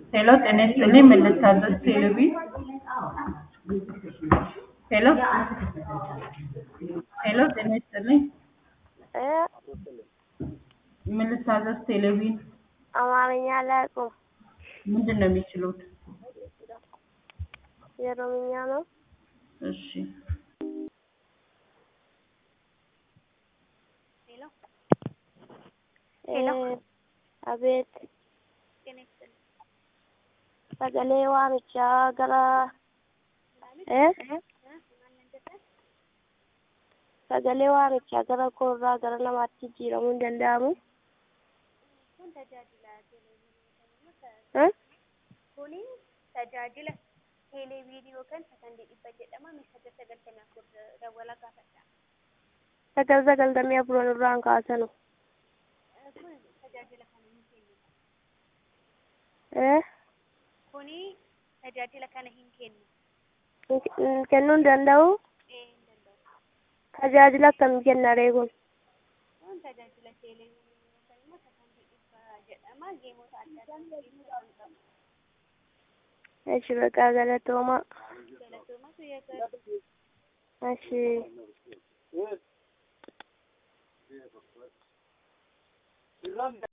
ሄሎ ጤና ይስጥልኝ ምን ልታዘዝ ቴሌቪ ሄሎ ሄሎ ጤና ይስጥልኝ ምን ልታዘዝ ቴሌቪ አማርኛ አላውቅም። ምንድን ነው የሚችሉት? የኦሮምኛ ነው። እሺ ሄሎ አቤት sagalee waamichaa gara eh? sagalee waamichaa gara koorraa gara namaatti jijjiiramuu hin danda'amu Eh? Kuni tajaajila teeleviizyinii yookaan sakandii dhibba jedhama. Meeshaalee sagaltamii afur dawwalaa gaafadha. sagal sagaltamii afuran irraan kaasanu Kun tajaajila kana hin kennu. eh? Kuni tajaajila kana hin kennu. Hin- hin kennuu hin danda'u Ee hin danda'u. tajaajila akkamii kenna reegun Kun tajaajila teeleviizyinii yookaan immoo sakandii dhibba jedhama. Geemota adda addaa keessatti kan qabu. eshi baqaa galatooma Galatooma guyyaa gaarii. eshi